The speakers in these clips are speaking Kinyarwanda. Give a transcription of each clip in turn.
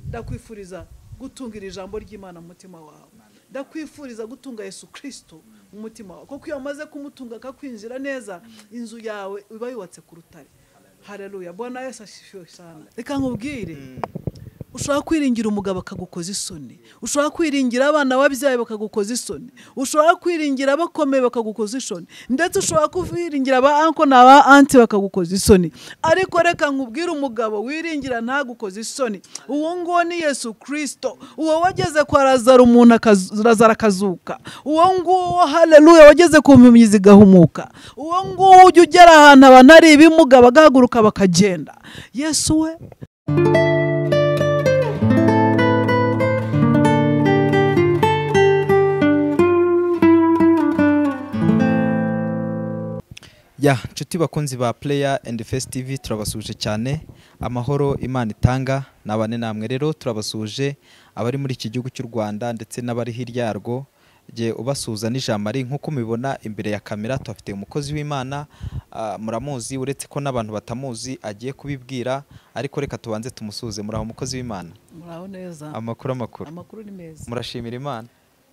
ndakwifuriza gutunga iri jambo ry'imana mu mutima wawe ndakwifuriza gutunga yesu kirisito mu mutima wawe kuko iyo amaze kumutunga akakwinjira neza inzu yawe iba yubatse ku rutare hareruya mbona yesu ashishyuye cyane reka nkubwire ushobora kwiringira umugabo akagukoza isoni ushobora kwiringira abana wabyaye bakagukoza isoni ushobora kwiringira abakomeye bakagukoza isoni ndetse ushobora kwiringira aba anko n'aba anti bakagukoza isoni ariko reka nkubwire umugabo wiringira ntagukoze isoni uwo nguwo ni yesu kirisito uwo wageze kwa razara umuntu razara akazuka uwo nguwo hareruya wageze ku mpumyi zigahumuka uwo nguwo ujya ugera ahantu abantu hari ibimuga bagahaguruka bakagenda yesu we ya nshuti bakunzi ba pureya endi fesitivi turabasuje cyane amahoro imana itanga ni abane namwe rero turabasuje abari muri iki gihugu cy'u rwanda ndetse n'abari hirya yarwo igihe ubasuza n'ijambo ari nk'uko mubibona imbere ya kamera tuhafite umukozi w'imana muramuzi uretse ko n'abantu batamuzi agiye kubibwira ariko reka tubanze tumusuze muraho umukozi w'imana muraho neza amakuru amakuru amakuru ni meza murashimira imana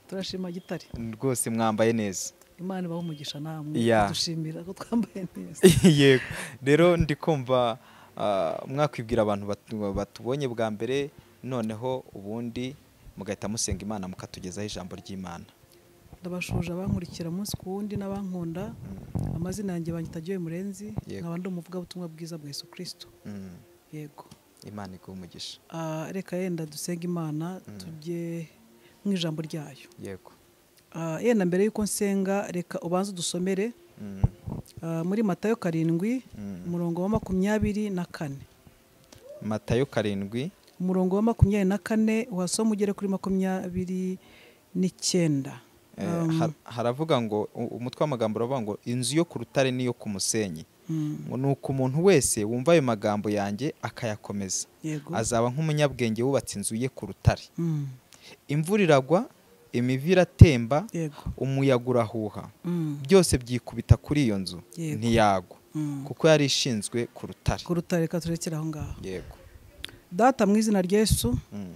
turashima gitare rwose mwambaye neza imana ibaho umugisha namwe Yeah. dushimira ko twambaye neza yego rero ndi kumva ah, mwakwibwira abantu batu- batubonye bwa mbere noneho ubundi mugahita musenga imana mukatugezaho ijambo ry'imana ndabashuje abankurikira umunsi ku wundi n'abankunda amazina yanjye banyitagiwe murenzi Yego. nkaba ndi umuvugabutumwa bwiza bwa yesu kirisito Mm, yego imana iguha umugisha Ah, reka yenda dusenge imana tujye mu ijambo ryayo yego Ah, yenda mbere y'uko nsenga reka ubanze udusomere Mm, ah, muri matayo karindwi umurongo wa makumyabiri na kane matayo karindwi umurongo wa makumyabiri na kane wasoma ugere kuri makumyabiri n'icyenda eh, har- haravuga ngo u- umutwe w'amagambo uravuga ngo inzu yo ku rutare n'iyo ku musenyi Mm, ngo ni uko umuntu wese wumva ayo magambo yanjye akayakomeza yego azaba nk'umunyabwenge wubatse inzu ye ku rutare Mm, imvura iragwa imivu iratemba yego umuyaga urahuha Mm, byose byikubita kuri iyo nzu Yego. ntiyagwa mm. kuko yari ishinzwe ku rutare ku rutare reka turekere aho ngaho yego data mu izina rya yesu Mm.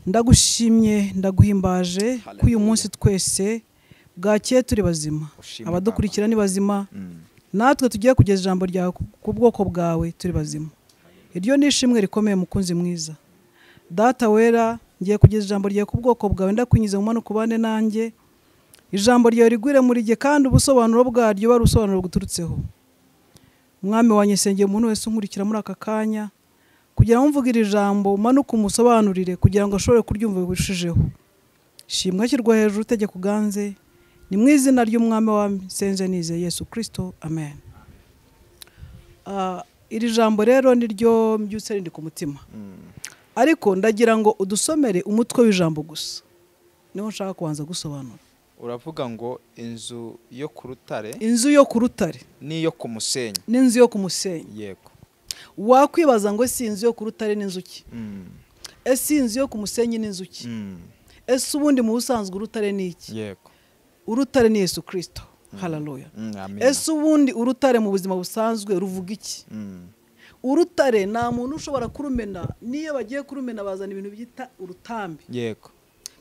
ndagushimye ndaguhimbaje ko uyu Hallelujah. munsi twese bwakeye turi bazima Ushimwe abadukurikira ni bazima Mm. natwe tugiye kugeza ijambo ryawe ku- ku bwoko bwawe turi bazima iryo ni ishimwe rikomeye mukunzi mwiza data wera ngiye kugeza ijambo ryawe ku bwoko bwawe ndakwinjiza mu mpanuka ubane nanjye ijambo ryawe rigwire muri jye kandi ubusobanuro bwaryo bari ubusobanuro buturutseho umwami wanjye nsengeye umuntu wese unkurikira muri aka kanya kugira ngo mvuge iri jambo umanuke umusobanurire kugira ngo ashobore kuryumva birushijeho shimwa ashyirwa hejuru utegeka uganze ni mu izina ry'umwami wa senze nize yesu kirisito amen Ah, iri jambo rero ni ryo mbyutse rindi ku mutima Mm. ariko ndagira ngo udusomere umutwe w'ijambo gusa niho nshaka kubanza gusobanura uravuga ngo inzu yo ku rutare inzu yo ku rutare n'iyo ku musenyi n'inzu yo ku musenyi yego wakwibaza ngo ese iyi nzu yo ku rutare n'inzuki Mm. ese iyi nzu yo ku musenyi n'inzuki Mm. ese ubundi mu busanzwe urutare ni iki yego urutare ni yesu kirisito hararuya Mm, amina. ese ubundi urutare mu buzima busanzwe ruvuga iki Mm. urutare nta muntu ushobora kurumena n'iyo bagiye kurumena bazana ibintu byita urutambi yego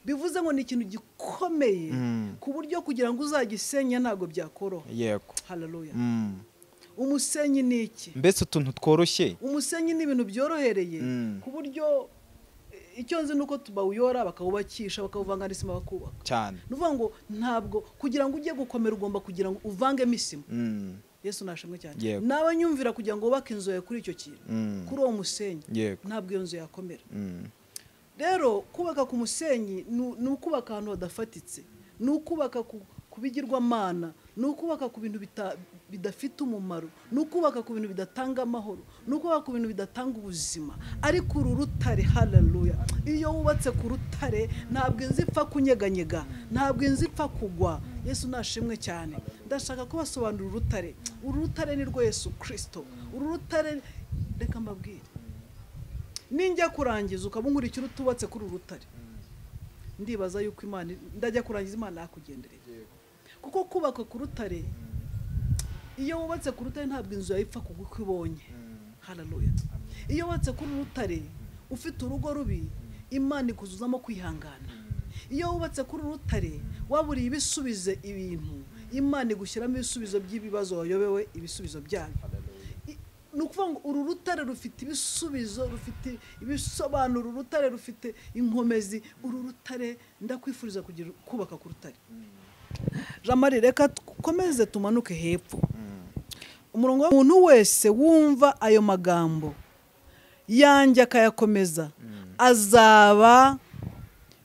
bivuze ngo ni ikintu gikomeye Mm. ku buryo kugira ngo uzagisenya ntabwo byakoroha yego hararuya Mm. umusenyi ni iki mbese utuntu tworoshye umusenyi ni ibintu byorohereye Mm. ku buryo eh, icyo nzi ni uko bawuyora bakawubakisha bakawuvanga n'isima bakubaka cyane ni ukuvuga ngo ntabwo kugira ngo ujye gukomera ugomba kugira ngo uvangemo isima Mm. yesu nashimwe cyane Yego. n'abanyumvira kugira ngo wubake inzu yawe kuri icyo kintu Mm. kuri uwo musenyi yego ntabwo iyo nzu yakomera Mm. rero kubaka ku musenyi ni- ni ukubaka ahantu hadafatitse ni ukubaka ku ku bigirwamana ni ukubaka ku bintu bita- bidafite umumaro ni ukubaka ku bintu bidatanga amahoro ni ukubaka ku bintu bidatanga ubuzima ariko uru rutare hararuya iyo wubatse ku rutare ntabwo inzu ipfa kunyeganyega ntabwo inzu ipfa kugwa yesu nashimwe cyane ndashaka kubasobanurira urutare uru rutare ni rwo yesu kirisito uru rutare reka mbabwire ninjya kurangiza ukaba unkurikira utubatse kuri uru rutare ndibaza yuko imana ndajya kurangiza imana yakugendereye kuko kubaka ku rutare iyo wubatse ku rutare ntabwo inzu yawe ipfa kugwa uko ibonye hararuya iyo wubatse kuri uru rutare ufite urugo rubi imana ikuzuzamo kwihangana iyo wubatse kuri urutare waburiye ibisubize ibintu imana igushyiramo ibisubizo by'ibibazo wayobewe ibisubizo byayo I- ni ukuvuga ngo uru rutare rufite ibisubizo rufite ibisobanuro urutare rufite inkomezi uru rutare ndakwifuriza kugira kubaka ku rutare jamari reka dukomeze tumanuke hepfo umurongo w'umuntu wese wumva ayo magambo yanjye akayakomeza azaba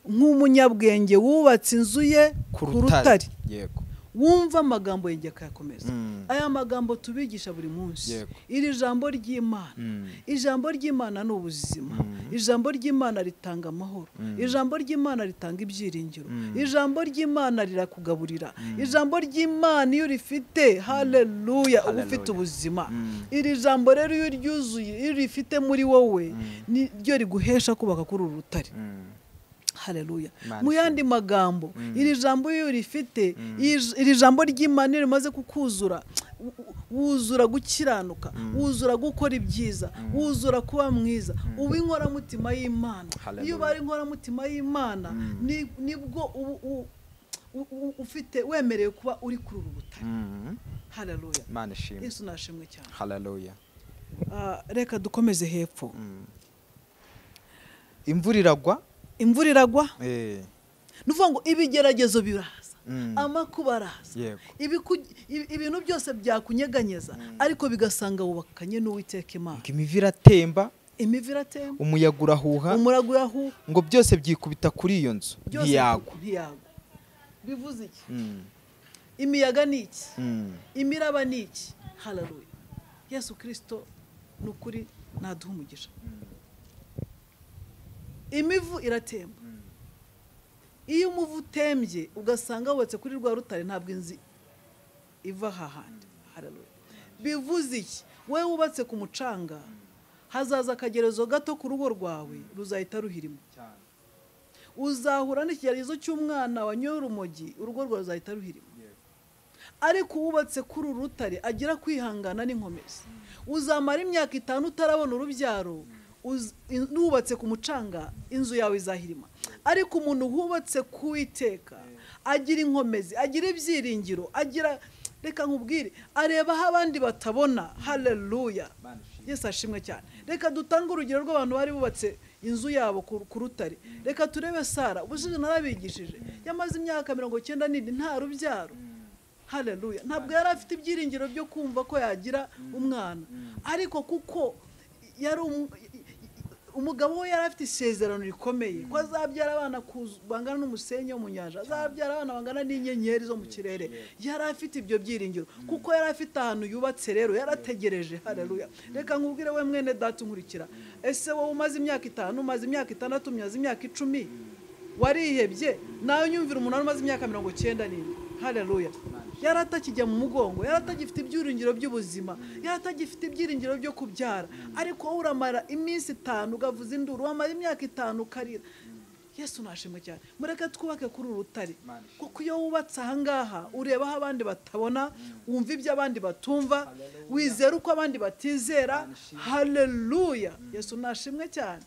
nk'umunyabwenge wubatse inzu ye ku rutare yego wumva amagambo yanjye akayakomeza Mm. aya magambo tubigisha buri munsi Yego. iri jambo ry'imana Mm. ijambo ry'imana ni ubuzima ijambo ry'imana ritanga amahoro ijambo ry'imana ritanga ibyiringiro ijambo ry'imana rirakugaburira ijambo ry'imana iyo urifite haleluya uba ufite Hallelujah. ubuzima Mm. iri jambo rero iyo uryuzuye iyo urifite muri wowe ni ryo riguhesha kubaka kuri uru rutare Mm. haleluya Imana mu yandi magambo iri jambo iyo urifite iri- iri jambo ry'imana iyo rimaze kukuzura wu- wu- wuzura gukiranuka wuzura gukora ibyiza wuzura kuba mwiza uba inkoramutima y'imana Hallelujah. iyo ubaye inkoramutima y'imana ni- nibwo uba u- u- u- ufite wemerewe kuba uri kuri uru butare Mm. haleluya imana ishimwe yesu nashimwe cyane haleluya Ah, reka dukomeze hepfo Mm. imvura iragwa imvura iragwa eh, ni ukuvuga ngo ibigeragezo biraza Mm. amakuba araza yego ibiku- ibi- ibintu byose byakunyeganyeza ariko bigasanga wubakanye n'uwiteka imana ngo imivu iratemba imivu iratemba umuyaga urahuha umurago urahuha ngo byose byikubita kuri iyo nzu byose ntiyagwa ntiyagwa bivuze iki Mm. imiyaga ni iki Mm. imiraba ni iki hararuye yesu kirisito ni ukuri naduha umugisha imivu iratemba iyo umuvu utembye ugasanga wubatse kuri rwa rutare ntabwo inzu iva aha handi hararuye bivuze iki wowe wubatse ku mucanga hazaza akagerezo gato ku rugo rwawe ruzahita ruhirimo uzahura n'ikigeragezo cy'umwana wanyoye urumogi urugo rwawe ruzahita ruhirima ariko uwubatse kuri uru rutare agira kwihangana n'inkomezi uzamara imyaka itanu utarabona urubyaro uz- in- n'uwubatse ku mucanga inzu yawe izahirima ariko umuntu wubatse ku iteka agira inkomezi agira ibyiringiro agira reka nkubwire areba aho abandi batabona haleluya yesu ashimwe cyane reka dutange urugero rw'abantu bari bubatse inzu yabo ku ku rutare reka turebe sara ubushize narabigishije yamaze imyaka mirongo icyenda n'indi nta rubyaro haleluya ntabwo yari afite ibyiringiro byo kumva ko yagira umwana ariko kuko yari umu- umugabo we yari afite isezerano rikomeye ko azabyara abana kuzu- bangana n'umusenyi wo mu nyanja azabyara abana bangana n'inyenyeri zo mu kirere yari afite ibyo byiringiro kuko yari afite ahantu yubatse rero yari ategereje haleluya reka nkubwire we mwene data unkurikira ese wowe umaze imyaka itanu umaze imyaka itandatu umaze imyaka icumi warihebye nawe nyumvira umunara umaze imyaka mirongo icyenda n'ine haleluya yari atakijya mu mugongo yari atagifite ibyiringiro by'ubuzima yari atagifite ibyiringiro byo kubyara ariko wowe uramara iminsi itanu ugavuza induru wamara imyaka itanu ukarira yesu nashimwe cyane mureke twubake kuri uru rutare kuko iyo wubatse ahangaha ureba aho abandi batabona wumva ibyo abandi batumva wizera uko abandi batizera haleluya yesu nashimwe cyane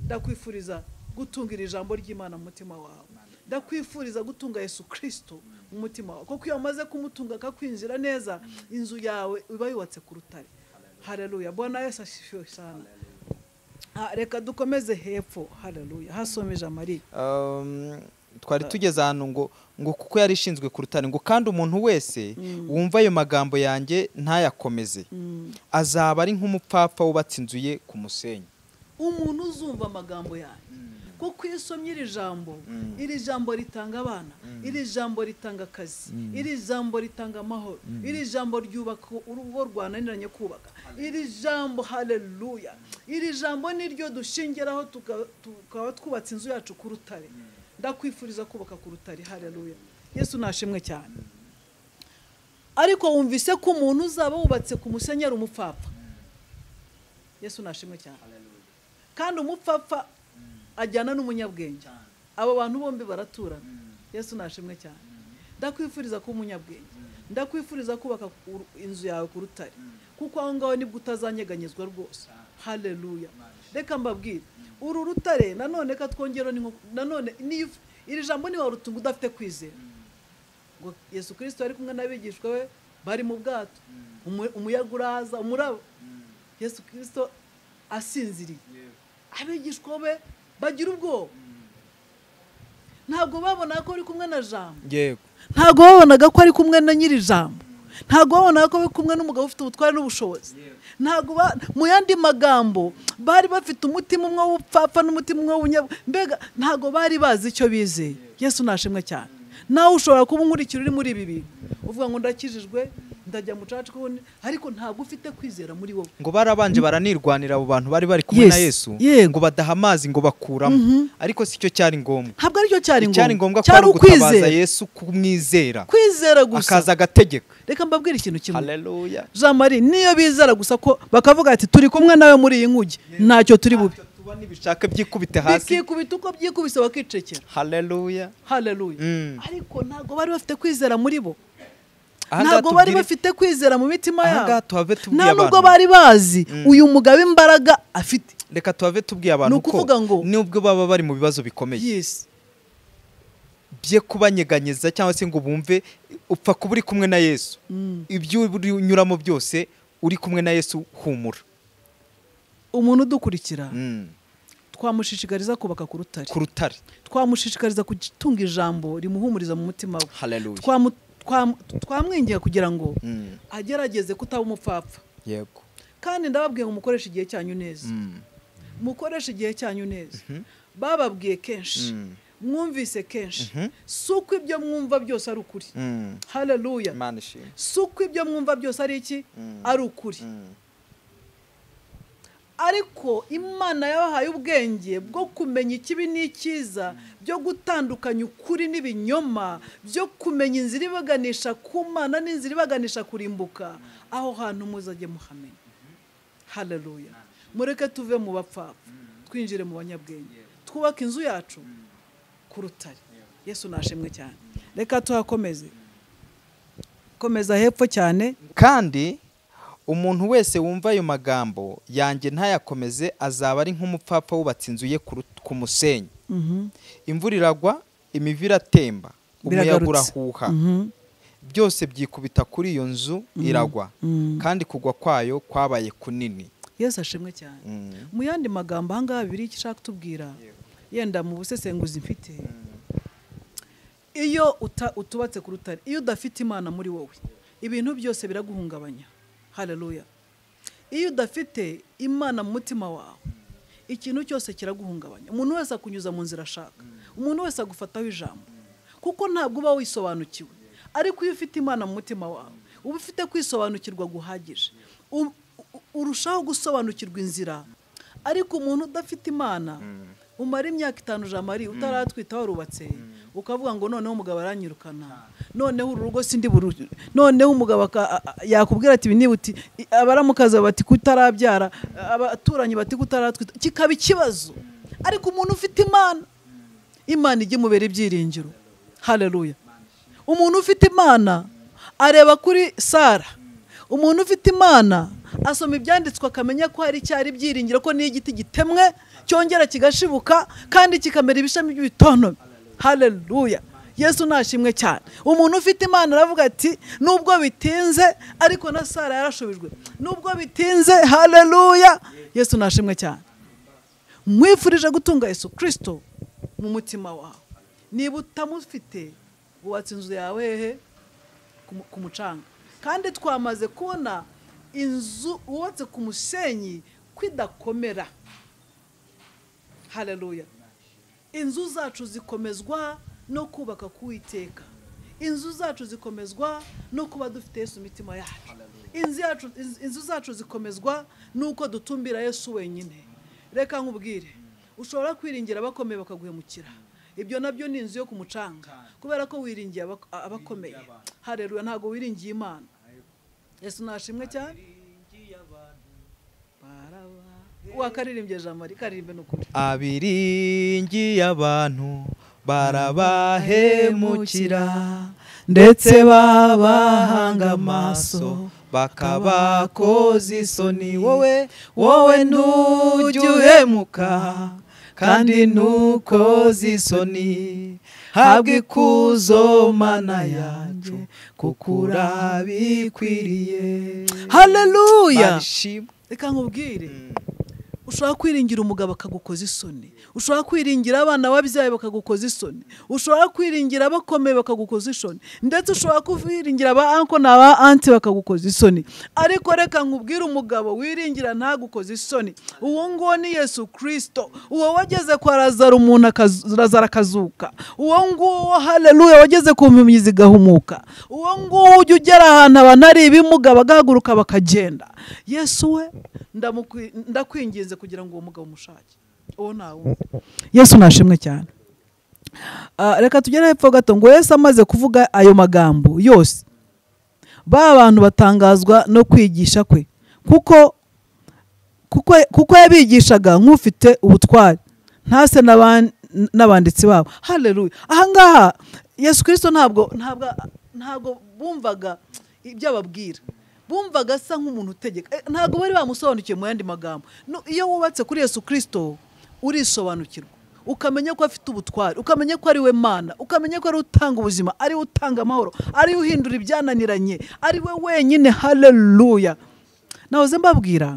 ndakwifuriza gutunga iri jambo ry'imana mu mutima wawe ndakwifuriza gutunga yesu kirisito mu mutima wawe kuko iyo amaze kumutunga akakwinjira neza inzu yawe uba yubatse ku rutare haleluya bona yesu ashishuye cyane reka dukomeze hepfo haleluya hasomeje amariya Um, twari tugeze ahantu ngo ngo kuko yari ishinzwe ku rutare ngo kandi umuntu wese wumva ayo magambo yanjye ntayakomeze azaba ari nk'umupfapfa wubatse inzu ye ku musenyi umuntu uzumva amagambo yanyu kuko iyo usomye iri jambo iri jambo ritanga abana iri jambo ritanga akazi iri jambo ritanga amahoro iri jambo ryubaka urugo rwananiranye kubaka iri jambo haleluya iri jambo niryo dushingiraho tuka- tukaba twubatse inzu yacu ku rutare ndakwifuriza kubaka ku rutare haleluya yesu nashimwe cyane ariko wumvise ko umuntu uzaba wubatse ku musenyeri umupfapfa yesu nashimwe cyane kandi umupfapfa ajyana n'umunyabwenge abo bantu bombi baraturana yesu nashimwe cyane ndakwifuriza kuba umunyabwenge ndakwifuriza kubaka uru- inzu yawe ku rutare kuko aho ngaho nibwo utazanyeganyezwa rwose haleluya reka mbabwire uru rutare nanone katwongera ni nko- nanone niyo uf- iri jambo niba rutunga udafite kwizera ngo yesu kirisito yari kumwe n'abigishwa be bari mu bwato Umu- umuyaga uraza umuraba yesu kirisito asinziriye abigishwa be bagira ubwoba ntabwo babona ko ari kumwe na jambo yego ntabwo babonaga ko ari kumwe na nyiri ijambo ntabwo babonaga ko ari kumwe n'umugabo ufite ubutware n'ubushobozi ntabwo ba- mu yandi magambo bari bafite umutima umwe w'ubupfapfa n'umutima umwe w'ubunyabwa mbega ntabwo bari bazi icyo bizeye yesu nashimwe cyane nawe ushobora kuba unkurikira uri muri ibi bintu uvuga ngo ndakijijwe ndajya mu caca ariko ntabwo ufite kwizera muri wowe ngo barabanje baranirwanira abo bantu bari bari kumwe na Yes, yesu yego. ngo badaha amazi ngo bakuramo ariko si cyo cyari ngombwa ntabwo aricyo cyari icyari ngombwa ngombwa ko ari ugutabaza ukwizera yesu kumwizera kwizera gusa akaza agategeka reka mbabwire ikintu kimwe haleluya jean marie niyo bizera gusa ko bakavuga ati turi kumwe nawe muri iyi nkugi ntacyo turi bube tuba n'ibishaka byikubite hasi bikikubita uko byikubise bakicekera haleluya haleluya Mm. ariko ntabwo bari bafite kwizera muri bo Ahangaha ntabwo bari tubwire- bafite kwizera mu mitima ahangaha yabo tuhave tubwiye nta nubwo abantu- bari bazi uyu mugabo imbaraga afite reka tuhave tubwiye abantu Ni ukuvuga ngo- nubwo baba bari mu bibazo bikomeye yesi bye kubanyeganyeza cyangwa se ngo bumve upfa kuba uri kumwe na yesu ibyo unyuramo byose uri kumwe na yesu humura umuntu udukurikira Mm. twamushishikariza kubaka ku rutare ku rutare twamushishikariza gutunga ijambo rimuhumuriza mu mutima we haleluya Twamu- twam- twamwinginga kugira ngo Mm. agerageze kutaba umupfapfa yego kandi ndababwiye ngo mukoreshe igihe cyanyu neza Mm. mukoreshe igihe cyanyu neza bababwiye kenshi Mm. mwumvise kenshi si uko ibyo mwumva byose ari ukuri Mm. haleluya imana ishimwe si uko ibyo mwumva byose ari iki Mm. ari ukuri Mm. ariko imana yabahaye ubwenge bwo kumenya ikibi n'icyiza byo gutandukanya ukuri n'ibinyoma byo kumenya inzira ibaganisha ku mana n'inzira ibaganisha kurimbuka aho hantu muzajye muhamenya haleluya mureke tuve mu bapfapfa twinjire mu banyabwenge twubake inzu yacu ku rutare yesu nashimwe cyane reka tuhakomeze komeza hepfo cyane kandi umuntu wese wumva ayo magambo yanjye ntayakomeze azaba ari nk'umupfapfa wubatse inzu ye ku rut- ku musenyi imvura iragwa imivu iratemba umuyaga Biragarutse. urahuha Mhm. byose byikubita kuri iyo nzu iragwa Mm. kandi kugwa kwayo kwabaye kunini yesu ashimwe cyane Mm. mu yandi magambo ahangaha bibiri icyo ushaka kutubwira yenda mu busesenguzi mfite iyo uta- utubatse ku rutare iyo udafite imana muri wowe ibintu byose biraguhungabanya haleluya iyo udafite imana mu mutima wawe ikintu cyose kiraguhungabanya umuntu wese akunyuza mu nzira ashaka umuntu wese agufataho ijambo kuko ntabwo uba wisobanukiwe ariko iyo ufite imana mu mutima wawe uba ufite kwisobanukirwa guhagije U- u- urushaho gusobanukirwa inzira ariko umuntu udafite imana umara imyaka itanu jamari utaratwita warubatse ukavuga ngo noneho umugabo aranyirukana noneho uru rugo sindi buru noneho umugabo aka- a- a- yakubwira ati ibi niba uti i- abaramukazi bati kutarabyara abaturanyi bati kutaratwita kikaba ikibazo ariko umuntu ufite imana imana ijya imubera ibyiringiro haleluya umuntu ufite imana areba kuri sara umuntu ufite imana asoma ibyanditswe akamenya ko hari icyari ibyiringiro ko n'iyo igiti gitemwe cyongera kigashibuka kandi kikamera ibishami by'ibitontome haleluya yesu nashimwe cyane umuntu ufite imana aravuga ati nubwo bitinze ariko na sara yarashubijwe nubwo bitinze haleluya yesu nashimwe cyane mwifurije gutunga yesu kirisito mu mutima wawe niba utamufite wubatse inzu yawe hehe Ku mu- ku mucanga kandi twamaze kubona inzu wubatse ku musenyi kwidakomera haleluya inzu zacu zikomezwa no kubaka k'uwiteka inzu zacu zikomezwa no kuba dufite yesu imitima yacu inzu, yacu, inz- inzu zacu zikomezwa n'uko dutumbira yesu wenyine reka nkubwire ushobora kwiringira abakomeye bakaguhemukira ibyo nabyo ni inzu yo ku mucanga kubera ko wiringiye abak- abakomeye hareruya ntabwo wiringiye imana yesu nashimwe cyane Baraba- wakaririmbye jamari karirimbe n'ukuri abiringiye abantu barabahemukira ndetse bahanga amaso bakabakoza isoni wowe wowe ntujya uhemuka kandi nuko zisoni habwa ikuzo mana yacu kuko urabikwiriye haleluya barishima reka nkubwire ushobora kwiringira umugabo akagukoza isoni ushobora kwiringira abana wabyaye bakagukoza isoni ushobora kwiringira abakomeye bakagukoza isoni ndetse ushobora kwiringira aba anko na ba anti bakagukoza isoni ariko reka nkubwire umugabo wiringira ntagukoze isoni uwo nguwo ni yesu kirisito uwo wageze kwa razaro umuntu akazu- razaro akazuka uwo nguwo haleluya wageze ku mpumyi zigahumuka uwo nguwo ujya ugera ahantu abantu hari ibimuga bagahaguruka bakagenda yesu we ndamukwi- ndakwinginze kugira ngo uwo mugabo umushake uwo nta wundi yesu nashimwe cyane Ah, reka tugere hepfo gato ngo yesu amaze kuvuga ayo magambo yose ba bantu batangazwa no kwigisha kwe kuko kuko- kuko yabigishaga nk'ufite ubutware ntase n'aban- n'abanditsi babo haleluya ahangaha yesu kirisito ntabwo ntabwo ntabwo bumvaga ibyo ababwira bumvaga asa nk'umuntu utegeka Eh, ntabwo bari bamusobanukiwe mu yandi magambo No, iyo wubatse kuri yesu kirisito urisobanukirwa ukamenya ko afite ubutware ukamenya ko ari we mana ukamenya ko ari we utanga ubuzima ari we utanga amahoro ari we uhindura ibyananiranye ari we wenyine haleluya nahoze mbabwira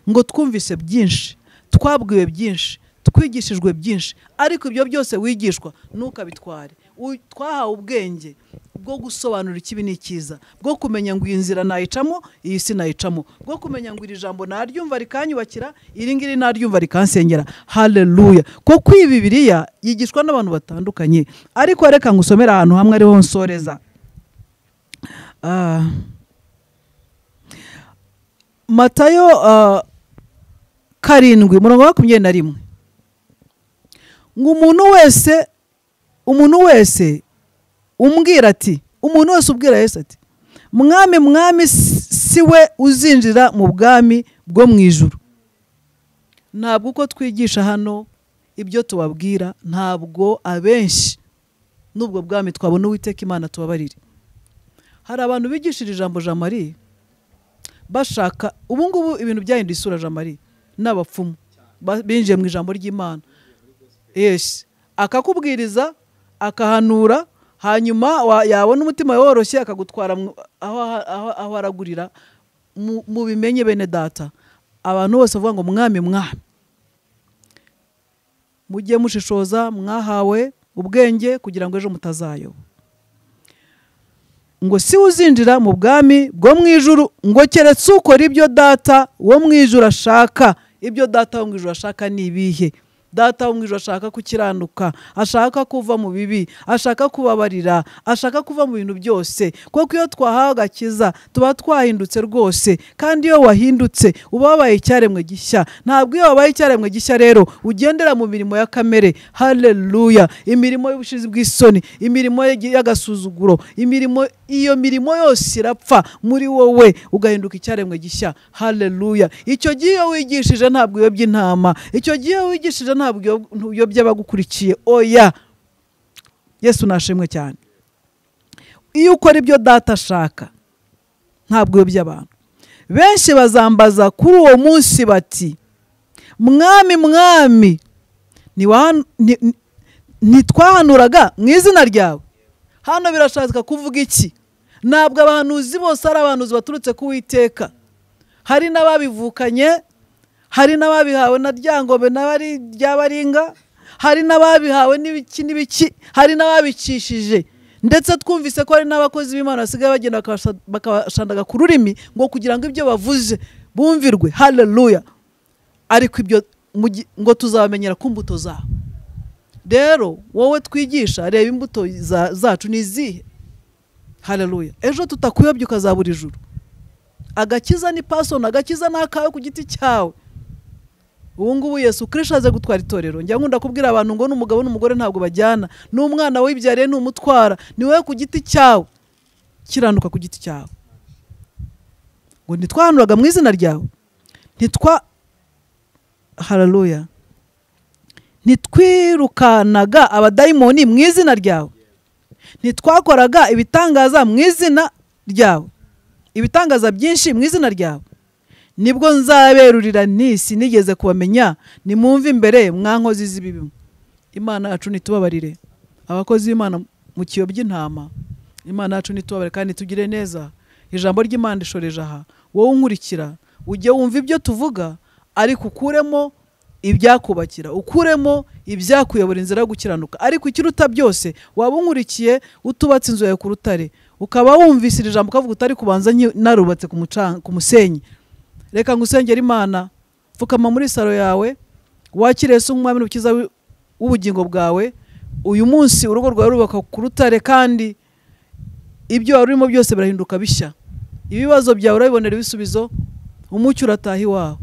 ngo twumvise byinshi twabwiwe byinshi twigishijwe byinshi ariko ibyo byose wigishwa ntukabitware U- twahawe ubwenge bwo gusobanura ikibi n'ikiza bwo kumenya ngo iyi nzira nayicamo iyi si nayicamo bwo kumenya ngo iri jambo naryumva rikanyubakira iri ngiri naryumva rikansengera haleluya kuko iyi bibiriya yigishwa n'abantu batandukanye ariko reka ngusomere ahantu hamwe ariho nsoreza Ah. matayo ah, karindwi umurongo wa makumyabiri na rimwe ngo umuntu wese umuntu wese umbwira ati umuntu wese ubwira yesu ati mwami mwami si- si we uzinjira mu bwami bwo mu ijuru ntabwo uko twigisha hano ibyo tubabwira ntabwo abenshi n'ubwo bwami twabona uwiteka imana tubabarire hari abantu bigishira ijambo jamariya bashaka ubu ngubu ibintu byahinduye isura jean marie n'abapfumu Ba- binjiye mu ijambo ry'imana yes akakubwiriza akahanura hanyuma wa- yabona umutima woroshye akagutwara mu- aho aho- aho aragurira mu mu bimenye bene data abantu bose bavuga ngo mwami mwami mujye mushishoza mwahawe ubwenge kugira ngo ejo mutazayoba ngo si we uzinjira mu bwami bwo mu ijuru ngo keretse ukora ibyo data wo mu ijuru ashaka ibyo data wo mu ijuru ashaka ni ibihe data wo mu ijuru ashaka gukiranuka ashaka kuva mu bibi ashaka kubabarira ashaka kuva mu bintu byose kuko iyo twahawe agakiza tuba twahindutse rwose kandi iyo wahindutse uba wabaye icyaremwe gishya ntabwo iyo wabaye icyaremwe gishya rero ugendera mu mirimo ya kamere haleluya imirimo y'ubushizi bw'isoni imirimo y'agasuzuguro imirimo iyo mirimo yose irapfa muri wowe ugahinduka icyaremwe gishya haleluya icyo gihe iyo wigishije ntabwo uyobya intama icyo gihe iyo wigishije ntabwo uyob- uyobya abagukurikiye oya yesu nashimwe cyane iyo ukora ibyo data ashaka ntabwo uyobya abantu benshi bazambaza kuri uwo munsi bati mwami mwami ntiwa- ni- ni- ntitwahanuraga mu izina ryawe hano birashaka kuvuga iki ntabwo abahanuzi bose ari abahanuzi baturutse ku witeka hari n'ababivukanye hari n'ababihawe na ryangombe n'abari ryabaringa hari n'ababihawe n'ibiki n'ibiki hari n'ababicishije ndetse twumvise ko hari n'abakozi b'imana basigaye bagenda bakabasha- bakabashandaga ku rurimi ngo kugira ngo ibyo bavuze bumvirwe haleluya ariko ibyo mu gi- ngo tuzabamenyera ku mbuto zabo rero wowe twigisha reba imbuto za- zacu ni izihe haleluya ejo tutakuyobya ukazabura ijuru agakiza ni pasoni agakiza ni akawe ku giti cyawe ubu ngubu yesu kirisha aze gutwara itorero njya nkunda kubwira abantu ngo n'umugabo n'umugore ntabwo bajyana n'umwana wibyariye n'umutwara ni wowe ku giti cyawe kiranuka ku giti cyawe ngo ntitwahanuraga mu izina ryawe ntitwa haleluya ntitwirukanaga abadayimoni mu izina ryawe ntitwakoraga ibitangaza mu izina ryawe ibitangaza byinshi mu izina ryawe nibwo nzaberurira n'isi nigeze kubamenya nimwumve imbere mwankozi z'ibibi imana yacu ntitubabarire abakozi b'imana mu kiyo by'intama imana yacu ntitubabarire kandi tugire neza ijambo ry'imana rishoreje aha wowe unkurikira ujye wumva ibyo tuvuga ariko ukuremo ibyakubakira ukuremo ibyakuyobora inzira yo gukiranuka ariko ikiruta byose waba unkurikiye utubatse inzu yawe ku rutare ukaba wumvise iri jambo ukavuga utari kubanza nki- narubatse ku mucan- ku musenyi reka ngusengere imana pfukama muri saro yawe wakire yesu nk'umwami n'umukiza w'i- w'ubugingo bwawe uyu munsi urugo rwawe rubaka ku rutare kandi ibyo wari urimo byose birahinduka bishya ibibazo byawe urabibonera ibisubizo umucyo urataha iwawe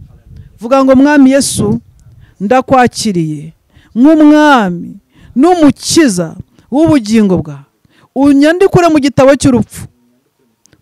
vuga ngo mwami yesu ndakwakiriye nk'umwami n'umukiza w'ubugingo bwawe unyandikure mu gitabo cy'urupfu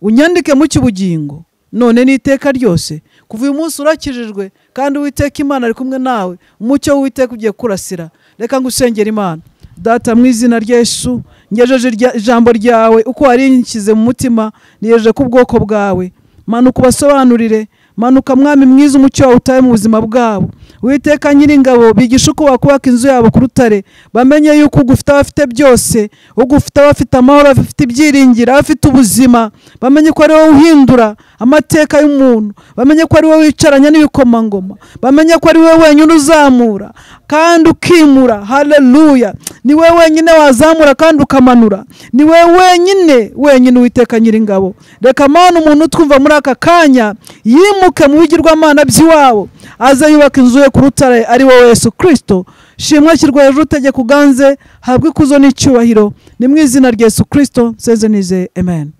unyandike mu cy'ubugingo none n'iteka ryose kuva uyu munsi urakijijwe kandi uwiteka imana ari kumwe nawe umucyo w'uwiteka ugiye kurasira reka ngusengera imana data mu izina rya yesu ngejeje irya- ijambo ryawe uko warinshyize mu mutima niyeje ku bwoko bwawe manuka ubasobanurire manuka mwami mwiza umucyo wawe utaye mu buzima bwabo witeka nyiringabo bigisha uko wakubaka inzu yabo ku rutare bamenye yuko ugufite abafite byose ugufite abafite amahoro abafite ibyiringiro abafite ubuzima bamenye ko ari wowe uhindura amateka y'umuntu bamenye ko ari wowe wicaranya n'ibikomangoma bamenye ko ari wowe wenyine uzamura kandi ukimura haleluya ni wowe wenyine wazamura kandi ukamanura ni wowe wenyine wenyine uwiteka nyiringabo reka mana umuntu utwumva muri aka kanya yimuke mu bigirwamana by'iwabo aze yubaka inzu ye ku rutare ari wowe yesu kirisito shimwa ashyirwa hejuru utegeka uganze habwe ikuzo n'icyubahiro ni mu izina rya yesu kirisito nseze nize amen